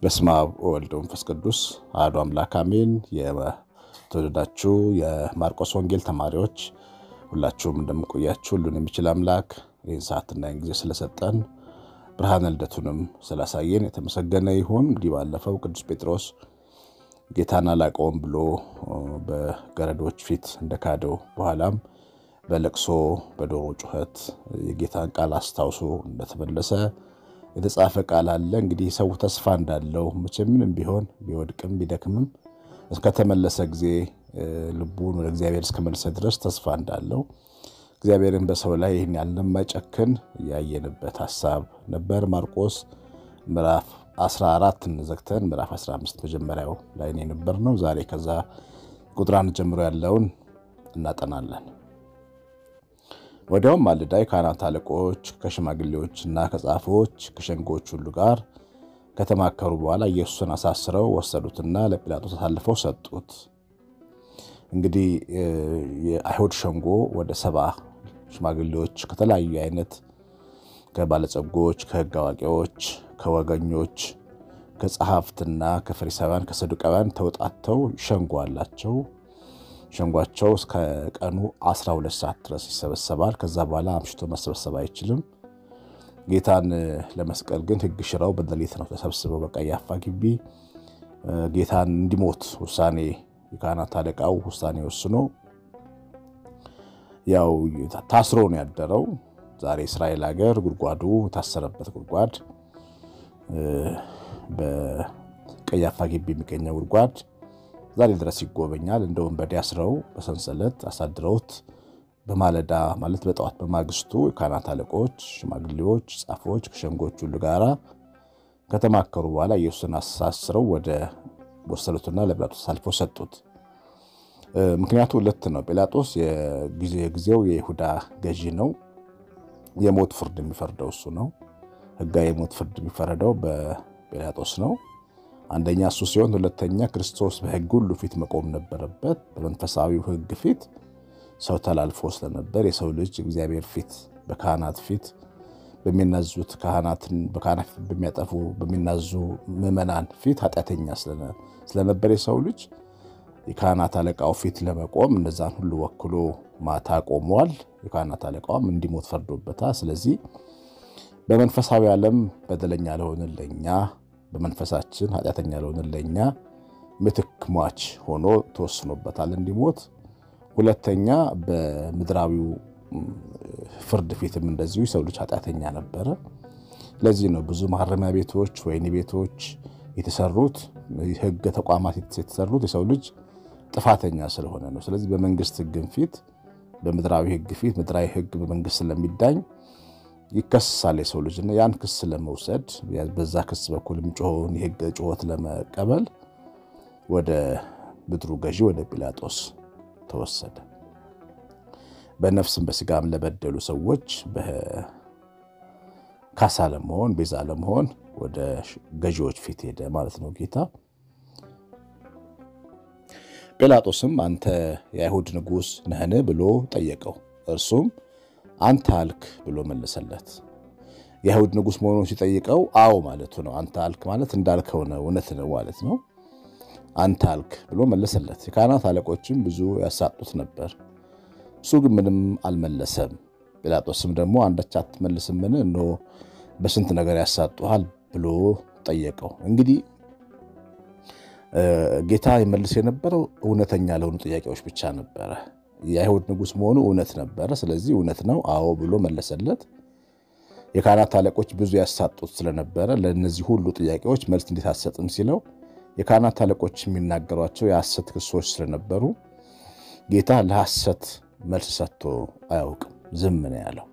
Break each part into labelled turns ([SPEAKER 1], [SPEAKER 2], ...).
[SPEAKER 1] በስመ አብ ወወልድ ወመንፈስ ቅዱስ አሐዱ አምላክ አሜን። የተወደዳችሁ የማርቆስ ወንጌል ተማሪዎች ሁላችሁም እንደምቆያችሁ ሁሉን የሚችል አምላክ ይህን ሰዓትና ይህን ጊዜ ስለሰጠን ብርሃነ ልደቱንም ስላሳየን የተመሰገነ ይሁን። እንግዲህ ባለፈው ቅዱስ ጴጥሮስ ጌታን አላውቀውም ብሎ በገረዶች ፊት እንደካደው በኋላም በለቅሶ በዶሮ ጩኸት የጌታን ቃል አስታውሶ እንደተመለሰ የተጻፈ ቃል አለ። እንግዲህ ሰው ተስፋ እንዳለው መቼም ምንም ቢሆን ቢወድቅም ቢደክምም እስከተመለሰ ጊዜ ልቡን ወደ እግዚአብሔር እስከመለሰ ድረስ ተስፋ እንዳለው እግዚአብሔርን በሰው ላይ ይህን ያህል እንደማይጨክን ያየንበት ሀሳብ ነበር። ማርቆስ ምዕራፍ 14 እንዘግተን ምዕራፍ 15 መጀመሪያው ላይ የነበር ነው። ዛሬ ከዛ ቁጥር አንድ ጀምሮ ያለውን እናጠናለን። ወዲያውም ማለዳ የካህናት አለቆች ከሽማግሌዎች እና ከጻፎች ከሸንጎች ሁሉ ጋር ከተማከሩ በኋላ ኢየሱስን አሳስረው ወሰዱትና ለጲላጦስ አሳልፈው ሰጡት። እንግዲህ የአይሁድ ሸንጎ ወደ ሰባ ሽማግሌዎች ከተለያዩ አይነት ከባለጸጎች፣ ከሕግ አዋቂዎች፣ ከወገኞች፣ ከጸሐፍትና ከፈሪሳውያን ከሰዱቃውያን ተውጣተው ሸንጎ አላቸው። ሸንጓቸው እስከ ቀኑ 12 ሰዓት ድረስ ይሰበሰባል። ከዛ በኋላ አምሽቶ መሰብሰብ አይችልም። ጌታን ለመስቀል ግን ሕግ ሽረው በሌሊት ነው ተሰብስበው በቀያፋ ግቢ ጌታን እንዲሞት ውሳኔ የካህናት አለቃው ውሳኔ ወስኖ ያው ታስሮ ነው ያደረው። ዛሬ እስራኤል ሀገር ጉድጓዱ የታሰረበት ጉድጓድ በቀያፋ ግቢ የሚገኘው ጉድጓድ ዛሬ ድረስ ይጎበኛል። እንደ ወንበዴ አስረው በሰንሰለት አሳድረውት በማለዳ ማለት በጠዋት በማግስቱ የካህናት አለቆች፣ ሽማግሌዎች፣ ጻፎች ከሸንጎች ሁሉ ጋራ ከተማከሩ በኋላ ኢየሱስን አሳስረው ወደ ወሰዱትና ለጲላጦስ አሳልፈው ሰጡት። ምክንያቱ ሁለት ነው። ጲላጦስ የጊዜው የይሁዳ ገዢ ነው። የሞት ፍርድ የሚፈርደው እሱ ነው። ሕጋዊ የሞት ፍርድ የሚፈረደው በጲላጦስ ነው። አንደኛ እሱ ሲሆን፣ ሁለተኛ ክርስቶስ በሕግ ሁሉ ፊት መቆም ነበረበት። በመንፈሳዊው ሕግ ፊት ሰው ተላልፎ ስለነበር የሰው ልጅ እግዚአብሔር ፊት በካህናት ፊት በሚናዙት ካህናትን በካህናት ፊት በሚያጠፉ በሚናዙ ምዕመናን ፊት ኃጢአተኛ ስለነበር የሰው ልጅ የካህናት አለቃው ፊት ለመቆም እነዛን ሁሉ ወክሎ ማታ ቆሟል። የካህናት አለቃውም እንዲሞት ፈርዶበታል። ስለዚህ በመንፈሳዊ ዓለም በደለኛ ለሆንን ለእኛ በመንፈሳችን ኃጢአተኛ ለሆንን ለእኛ ምትክ ሟች ሆኖ ተወስኖበታል እንዲሞት። ሁለተኛ በምድራዊው ፍርድ ፊትም እንደዚሁ የሰው ልጅ ኃጢአተኛ ነበረ። ለዚህ ነው ብዙ ማረሚያ ቤቶች፣ ወህኒ ቤቶች የተሰሩት ሕግ ተቋማት የተሰሩት የሰው ልጅ ጥፋተኛ ስለሆነ ነው። ስለዚህ በመንግስት ሕግም ፊት በምድራዊ ሕግ ፊት ምድራዊ ሕግ በመንግስት ስለሚዳኝ ይከስሳል የሰው ልጅና ያን ክስ ለመውሰድ በዛ ክስ በኩል የሚጮኸውን የሕግ ጩኸት ለመቀበል ወደ ምድሩ ገዢ ወደ ጲላጦስ ተወሰደ። በነፍስም በስጋም ለበደሉ ሰዎች ካሳ ለመሆን ቤዛ ለመሆን ወደ ገዢዎች ፊት ሄደ ማለት ነው ጌታ። ጲላጦስም አንተ የአይሁድ ንጉሥ ነህን ብሎ ጠየቀው። እርሱም አንተ አልክ ብሎ መለሰለት። የአይሁድ ንጉሥ መሆኑን ሲጠይቀው አዎ ማለቱ ነው። አንተ አልክ ማለት እንዳልከው ነው፣ እውነት ነው ማለት ነው። አንተ አልክ ብሎ መለሰለት። የካህናት አለቆችም ብዙ ያሳጡት ነበር። እሱ ግን ምንም አልመለሰም። ጲላጦስም ደግሞ አንዳች አትመልስምን? እነሆ በስንት ነገር ያሳጡሃል ብሎ ጠየቀው። እንግዲህ ጌታ ይመልስ የነበረው እውነተኛ ለሆኑ ጥያቄዎች ብቻ ነበረ። የአይሁድ ንጉሥ መሆኑ እውነት ነበረ። ስለዚህ እውነት ነው አዎ ብሎ መለሰለት። የካህናት አለቆች ብዙ ያሳጡት ስለነበረ ለእነዚህ ሁሉ ጥያቄዎች መልስ እንዴት አትሰጥም ሲለው የካህናት አለቆች የሚናገሯቸው የሐሰት ክሶች ስለነበሩ ጌታ ለሐሰት መልስ ሰጥቶ አያውቅም። ዝም ነው ያለው።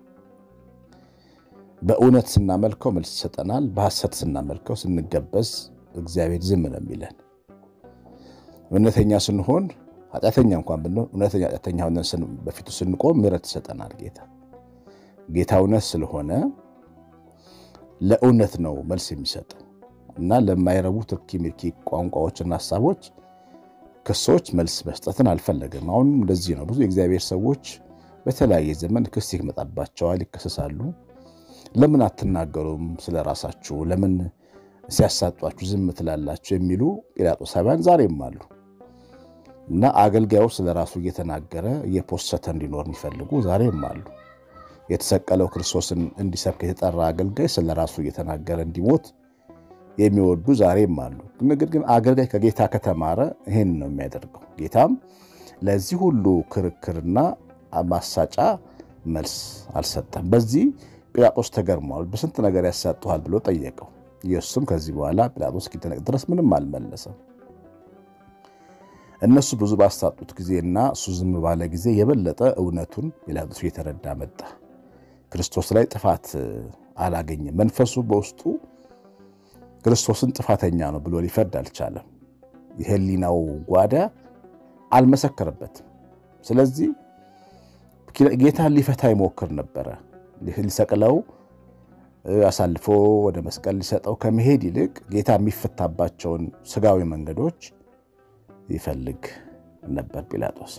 [SPEAKER 1] በእውነት ስናመልከው መልስ ይሰጠናል። በሐሰት ስናመልከው ስንገበዝ እግዚአብሔር ዝም ነው የሚለን። እውነተኛ ስንሆን ኃጢአተኛ እንኳን ብንሆን እውነተኛ ኃጢአተኛ ሆነን በፊቱ ስንቆም ምሕረት ይሰጠናል ጌታ። ጌታ እውነት ስለሆነ ለእውነት ነው መልስ የሚሰጠው እና ለማይረቡ ትርኪ ምርኪ ቋንቋዎችና ሀሳቦች ክሶች መልስ መስጠትን አልፈለግም። አሁንም እንደዚህ ነው። ብዙ የእግዚአብሔር ሰዎች በተለያየ ዘመን ክስ ይመጣባቸዋል፣ ይከሰሳሉ። ለምን አትናገሩም ስለ ራሳችሁ? ለምን ሲያሳጧችሁ ዝም ትላላችሁ የሚሉ ጲላጦሳውያን ዛሬም አሉ እና አገልጋዩ ስለ ራሱ እየተናገረ እየፖሰተ እንዲኖር የሚፈልጉ ዛሬም አሉ። የተሰቀለው ክርስቶስን እንዲሰብክ የተጠራ አገልጋይ ስለ ራሱ እየተናገረ እንዲሞት የሚወዱ ዛሬም አሉ። ነገር ግን አገልጋይ ከጌታ ከተማረ ይሄን ነው የሚያደርገው። ጌታም ለዚህ ሁሉ ክርክርና ማሳጫ መልስ አልሰጠም። በዚህ ጲላጦስ ተገርሟል። በስንት ነገር ያሳጡሃል ብሎ ጠየቀው። ኢየሱስም ከዚህ በኋላ ጲላጦስ እስኪደነቅ ድረስ ምንም አልመለሰም። እነሱ ብዙ ባሳጡት ጊዜና እሱ ዝም ባለ ጊዜ የበለጠ እውነቱን ጲላጦስ እየተረዳ መጣ። ክርስቶስ ላይ ጥፋት አላገኘም። መንፈሱ በውስጡ ክርስቶስን ጥፋተኛ ነው ብሎ ሊፈርድ አልቻለም። የሕሊናው ጓዳ አልመሰከረበትም። ስለዚህ ጌታን ሊፈታ ይሞክር ነበረ። ሊሰቅለው አሳልፎ ወደ መስቀል ሊሰጠው ከመሄድ ይልቅ ጌታ የሚፈታባቸውን ስጋዊ መንገዶች ይፈልግ ነበር ጲላጦስ።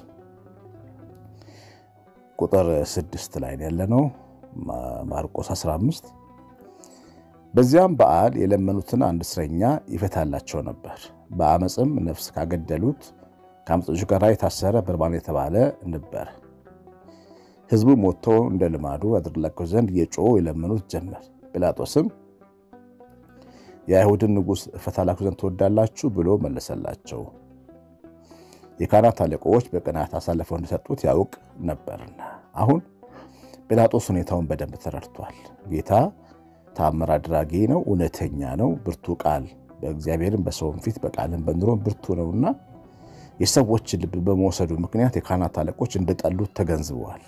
[SPEAKER 1] ቁጥር ስድስት ላይ ያለነው ማርቆስ 15 በዚያም በዓል የለመኑትን አንድ እስረኛ ይፈታላቸው ነበር። በአመፅም ነፍስ ካገደሉት ከአመፀኞች ጋር የታሰረ በርባን የተባለ ነበር። ሕዝቡም ወጥቶ እንደ ልማዱ ያደርግላቸው ዘንድ እየጮሁ የለመኑት ጀመር። ጲላጦስም የአይሁድን ንጉሥ እፈታላችሁ ዘንድ ትወዳላችሁ ብሎ መለሰላቸው። የካህናት አለቆች በቅናት አሳልፈው እንደሰጡት ያውቅ ነበርና። አሁን ጲላጦስ ሁኔታውን በደንብ ተረድቷል። ጌታ ተአምር አድራጊ ነው፣ እውነተኛ ነው፣ ብርቱ ቃል በእግዚአብሔርም በሰውም ፊት በቃልም በኑሮም ብርቱ ነውና የሰዎችን ልብ በመውሰዱ ምክንያት የካህናት አለቆች እንደጠሉት ተገንዝበዋል።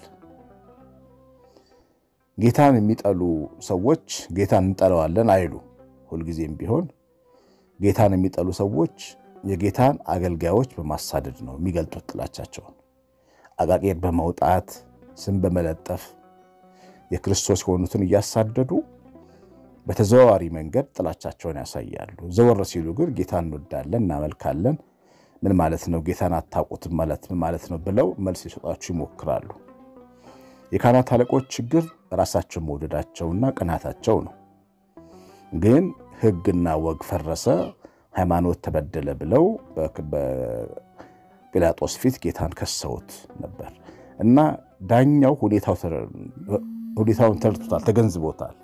[SPEAKER 1] ጌታን የሚጠሉ ሰዎች ጌታን እንጠለዋለን አይሉ። ሁልጊዜም ቢሆን ጌታን የሚጠሉ ሰዎች የጌታን አገልጋዮች በማሳደድ ነው የሚገልጡት ጥላቻቸውን። አቃቄር በመውጣት ስም በመለጠፍ የክርስቶስ የሆኑትን እያሳደዱ በተዘዋዋሪ መንገድ ጥላቻቸውን ያሳያሉ። ዘወር ሲሉ ግን ጌታን እንወዳለን፣ እናመልካለን፣ ምን ማለት ነው ጌታን አታውቁትም ማለት ምን ማለት ነው ብለው መልስ ሊሰጧችሁ ይሞክራሉ። የካህናት አለቆች ችግር ራሳቸውን መውደዳቸውና ቅናታቸው ነው። ግን ሕግና ወግ ፈረሰ፣ ሃይማኖት ተበደለ ብለው በጲላጦስ ፊት ጌታን ከሰውት ነበር እና ዳኛው ሁኔታውን ተረድቶታል፣ ተገንዝቦታል።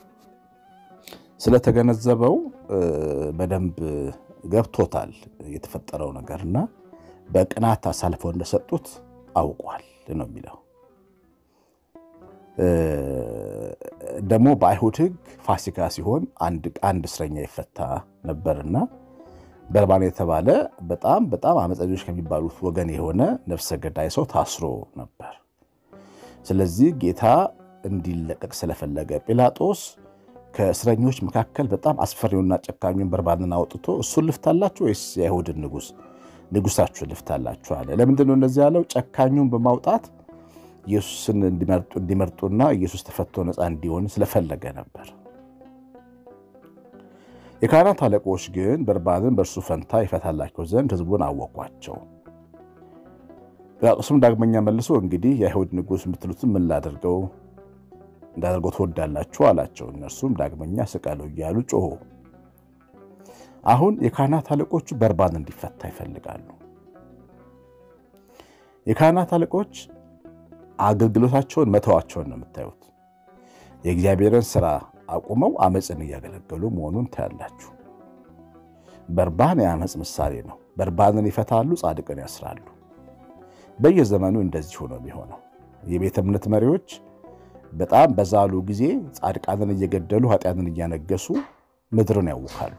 [SPEAKER 1] ስለተገነዘበው በደንብ ገብቶታል የተፈጠረው ነገርና በቅናት አሳልፈው እንደሰጡት አውቋል ነው የሚለው። ደግሞ በአይሁድ ሕግ ፋሲካ ሲሆን አንድ እስረኛ ይፈታ ነበርና በርባን የተባለ በጣም በጣም አመፀኞች ከሚባሉት ወገን የሆነ ነፍሰ ገዳይ ሰው ታስሮ ነበር። ስለዚህ ጌታ እንዲለቀቅ ስለፈለገ ጲላጦስ ከእስረኞች መካከል በጣም አስፈሪውና ጨካኙን በርባንን አውጥቶ እሱን ልፍታላችሁ ወይስ የአይሁድን ንጉሥ ንጉሳችሁን ልፍታላችሁ አለ። ለምንድን ነው እንደዚህ ያለው? ጨካኙን በማውጣት ኢየሱስን እንዲመርጡና ኢየሱስ ተፈቶ ነፃ እንዲሆን ስለፈለገ ነበር። የካህናት አለቆች ግን በርባንን በእርሱ ፈንታ ይፈታላቸው ዘንድ ሕዝቡን አወቋቸው። ጲላጦስም ዳግመኛ መልሶ እንግዲህ የአይሁድ ንጉሥ የምትሉትን ምን ላደርገው እንዳደርገው ትወዳላችሁ አላቸው። እነርሱም ዳግመኛ ስቀለው እያሉ ጮሆ። አሁን የካህናት አለቆቹ በርባን እንዲፈታ ይፈልጋሉ። የካህናት አለቆች አገልግሎታቸውን መተዋቸውን ነው የምታዩት። የእግዚአብሔርን ስራ አቁመው አመፅን እያገለገሉ መሆኑን ታያላችሁ። በርባን የአመፅ ምሳሌ ነው። በርባንን ይፈታሉ፣ ጻድቅን ያስራሉ። በየዘመኑ እንደዚህ ሆኖ የሚሆነው የቤተ እምነት መሪዎች በጣም በዛሉ ጊዜ ጻድቃንን እየገደሉ ኃጢአትን እያነገሱ ምድርን ያውካሉ።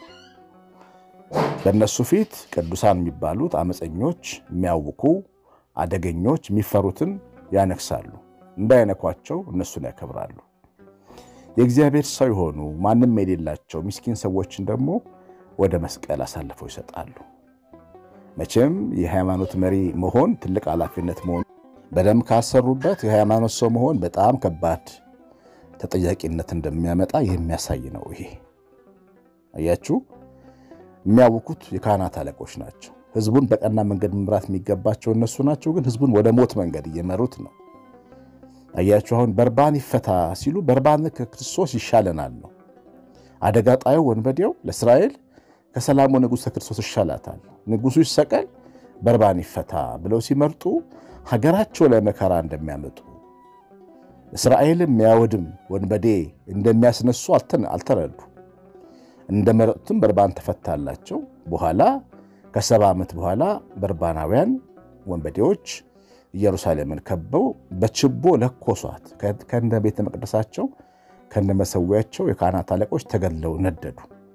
[SPEAKER 1] በእነሱ ፊት ቅዱሳን የሚባሉት አመፀኞች፣ የሚያውኩ አደገኞች የሚፈሩትን ያነግሳሉ። እንዳይነኳቸው እነሱን ያከብራሉ። የእግዚአብሔር ሰው የሆኑ ማንም የሌላቸው ምስኪን ሰዎችን ደግሞ ወደ መስቀል አሳልፈው ይሰጣሉ። መቼም የሃይማኖት መሪ መሆን ትልቅ ኃላፊነት መሆኑ በደንብ ካሰሩበት የሃይማኖት ሰው መሆን በጣም ከባድ ተጠያቂነት እንደሚያመጣ የሚያሳይ ነው። ይሄ አያችሁ፣ የሚያውኩት የካህናት አለቆች ናቸው። ህዝቡን በቀና መንገድ መምራት የሚገባቸው እነሱ ናቸው። ግን ህዝቡን ወደ ሞት መንገድ እየመሩት ነው። አያችሁ፣ አሁን በርባን ይፈታ ሲሉ በርባን ከክርስቶስ ይሻለናል ነው። አደጋ ጣዩ ወንበዴው ለእስራኤል ከሰላሙ ንጉሥ ከክርስቶስ ይሻላታል፣ ንጉሡ ይሰቀል፣ በርባን ይፈታ ብለው ሲመርጡ ሀገራቸው ላይ መከራ እንደሚያመጡ እስራኤልን የሚያወድም ወንበዴ እንደሚያስነሱ አልተረዱ። እንደመረጡትም በርባን ተፈታላቸው። በኋላ ከሰባ ዓመት በኋላ በርባናውያን ወንበዴዎች ኢየሩሳሌምን ከበው በችቦ ለኮሷት። ከነ ቤተ መቅደሳቸው ከነ መሰዊያቸው የካህናት አለቆች ተገድለው ነደዱ።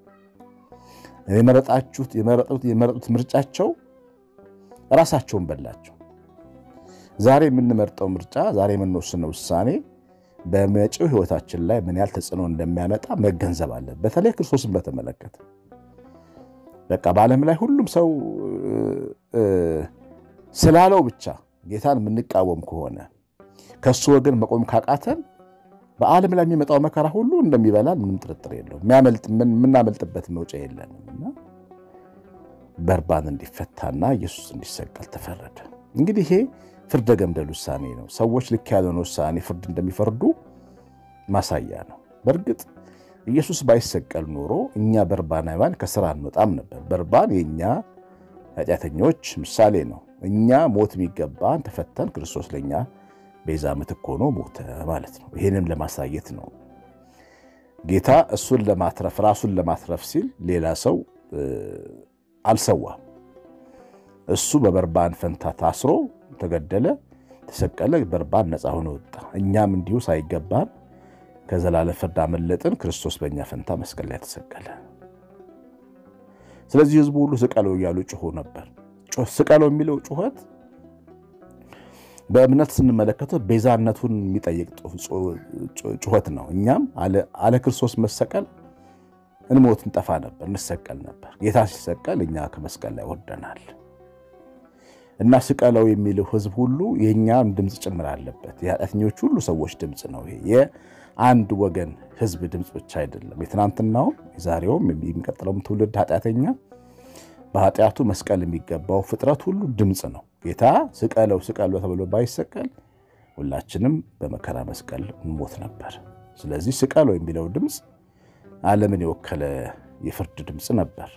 [SPEAKER 1] የመረጣችሁት የመረጡት ምርጫቸው ራሳቸውን በላቸው። ዛሬ የምንመርጠው ምርጫ ዛሬ የምንወስነው ውሳኔ በመጪው ሕይወታችን ላይ ምን ያህል ተጽዕኖ እንደሚያመጣ መገንዘብ አለን። በተለይ ክርስቶስን በተመለከተ በቃ በዓለም ላይ ሁሉም ሰው ስላለው ብቻ ጌታን የምንቃወም ከሆነ ከእሱ ወገን መቆም ካቃተን በዓለም ላይ የሚመጣው መከራ ሁሉ እንደሚበላን ምንም ጥርጥር የለው። የምናመልጥበት መውጫ የለንም እና በርባን እንዲፈታና ኢየሱስ እንዲሰቀል ተፈረደ። እንግዲህ ይሄ ፍርደ ገምደል ውሳኔ ነው። ሰዎች ልክ ያልሆነ ውሳኔ ፍርድ እንደሚፈርዱ ማሳያ ነው። በእርግጥ ኢየሱስ ባይሰቀል ኖሮ እኛ በርባናውያን ከስራ አንወጣም ነበር። በርባን የእኛ ኃጢአተኞች ምሳሌ ነው። እኛ ሞት የሚገባን ተፈተን ክርስቶስ ለእኛ ቤዛ ምትክ ሆኖ ሞተ ማለት ነው። ይህንም ለማሳየት ነው ጌታ እሱን ለማትረፍ ራሱን ለማትረፍ ሲል ሌላ ሰው አልሰዋም። እሱ በበርባን ፈንታ ታስሮ ተገደለ፣ ተሰቀለ። በርባን ነፃ ሆኖ ወጣ። እኛም እንዲሁ ሳይገባን ከዘላለም ፍርድ አመለጥን። ክርስቶስ በእኛ ፈንታ መስቀል ላይ ተሰቀለ። ስለዚህ ሕዝቡ ሁሉ ስቀለው እያሉ ጮሆ ነበር። ስቀለው የሚለው ጩኸት በእምነት ስንመለከተው ቤዛነቱን የሚጠይቅ ጩኸት ነው። እኛም አለ ክርስቶስ መሰቀል እንሞት እንጠፋ ነበር፣ እንሰቀል ነበር። ጌታ ሲሰቀል እኛ ከመስቀል ላይ ወርደናል እና ስቀለው የሚለው ሕዝብ ሁሉ የእኛም ድምፅ ጭምር አለበት። የኃጢአተኞች ሁሉ ሰዎች ድምፅ ነው። ይሄ የአንድ ወገን ሕዝብ ድምፅ ብቻ አይደለም። የትናንትናውም የዛሬውም የሚቀጥለውም ትውልድ ኃጢአተኛ በኃጢአቱ መስቀል የሚገባው ፍጥረት ሁሉ ድምፅ ነው። ጌታ ስቀለው ስቀለው ተብሎ ባይሰቀል ሁላችንም በመከራ መስቀል እንሞት ነበር። ስለዚህ ስቀለው የሚለው ድምፅ ዓለምን የወከለ የፍርድ ድምፅ ነበር።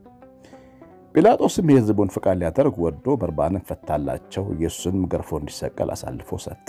[SPEAKER 1] ጲላጦስም የሕዝቡን ፍቃድ ሊያደርግ ወዶ በርባንን ፈታላቸው። ኢየሱስንም ገርፎ እንዲሰቀል አሳልፎ ሰጠ።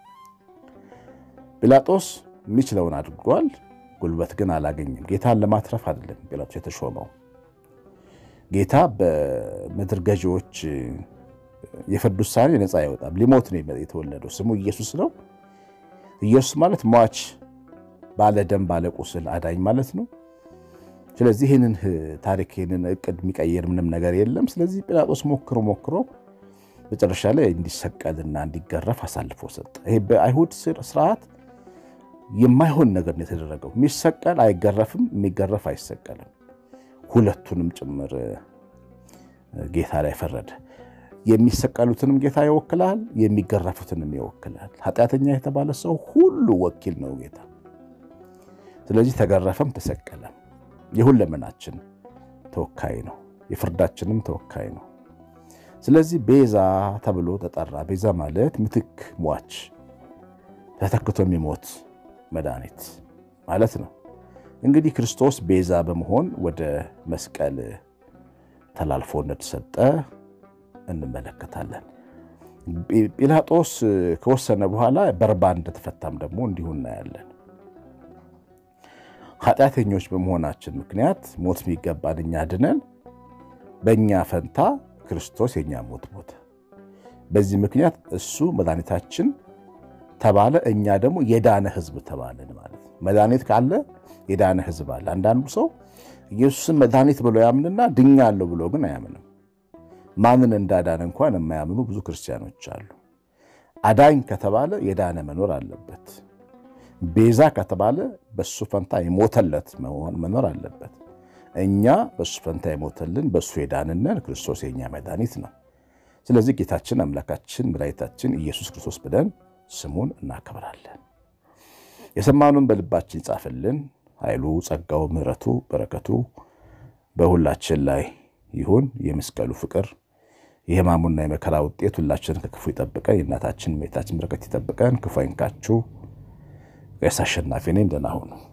[SPEAKER 1] ጲላጦስ የሚችለውን አድርጓል። ጉልበት ግን አላገኝም። ጌታን ለማትረፍ አይደለም ጲላጦስ የተሾመው። ጌታ በምድር ገዢዎች የፍርድ ውሳኔ ነፃ አይወጣም። ሊሞት ነው የተወለደው። ስሙ ኢየሱስ ነው። ኢየሱስ ማለት ሟች፣ ባለ ደም ባለ ቁስል አዳኝ ማለት ነው። ስለዚህ ይህንን ታሪክ ይህንን እቅድ የሚቀየር ምንም ነገር የለም። ስለዚህ ጲላጦስ ሞክሮ ሞክሮ መጨረሻ ላይ እንዲሰቀልና እንዲገረፍ አሳልፎ ሰጠ። ይሄ በአይሁድ ስርዓት የማይሆን ነገር ነው የተደረገው። የሚሰቀል አይገረፍም፣ የሚገረፍ አይሰቀልም። ሁለቱንም ጭምር ጌታ ላይ ፈረደ። የሚሰቀሉትንም ጌታ ይወክላል፣ የሚገረፉትንም ይወክላል። ኃጢአተኛ የተባለ ሰው ሁሉ ወኪል ነው ጌታ። ስለዚህ ተገረፈም ተሰቀለም። የሁለመናችን ተወካይ ነው፣ የፍርዳችንም ተወካይ ነው። ስለዚህ ቤዛ ተብሎ ተጠራ። ቤዛ ማለት ምትክ፣ ሟች፣ ተተክቶ የሚሞት መድኃኒት ማለት ነው። እንግዲህ ክርስቶስ ቤዛ በመሆን ወደ መስቀል ተላልፎ እንደተሰጠ እንመለከታለን። ጲላጦስ ከወሰነ በኋላ በርባን እንደተፈታም ደግሞ እንዲሁ እናያለን። ኃጢአተኞች በመሆናችን ምክንያት ሞት የሚገባን እኛ ድነን በእኛ ፈንታ ክርስቶስ የእኛ ሞት ሞተ። በዚህ ምክንያት እሱ መድኃኒታችን ተባለ፣ እኛ ደግሞ የዳነ ሕዝብ ተባለን ማለት ነው። መድኃኒት ካለ የዳነ ሕዝብ አለ። አንዳንዱ ሰው ኢየሱስን መድኃኒት ብሎ ያምንና ድኛለሁ ብሎ ግን አያምንም። ማንን እንዳዳነ እንኳን የማያምኑ ብዙ ክርስቲያኖች አሉ። አዳኝ ከተባለ የዳነ መኖር አለበት። ቤዛ ከተባለ በሱ ፈንታ የሞተለት መኖር አለበት። እኛ በሱ ፈንታ የሞተልን በሱ የዳንነን ክርስቶስ የኛ መድኃኒት ነው። ስለዚህ ጌታችን አምላካችን መድኃኒታችን ኢየሱስ ክርስቶስ ብለን ስሙን እናከብራለን። የሰማኑን በልባችን ይጻፍልን። ኃይሉ፣ ጸጋው፣ ምሕረቱ፣ በረከቱ በሁላችን ላይ ይሁን። የመስቀሉ ፍቅር የሕማሙና የመከራ ውጤት ሁላችንን ከክፉ ይጠብቀን። የእናታችን የእመቤታችን በረከት ይጠብቀን። ክፉ አይንካችሁ። ቀሲስ አሸናፊ ነኝ። ደህና ሁኑ።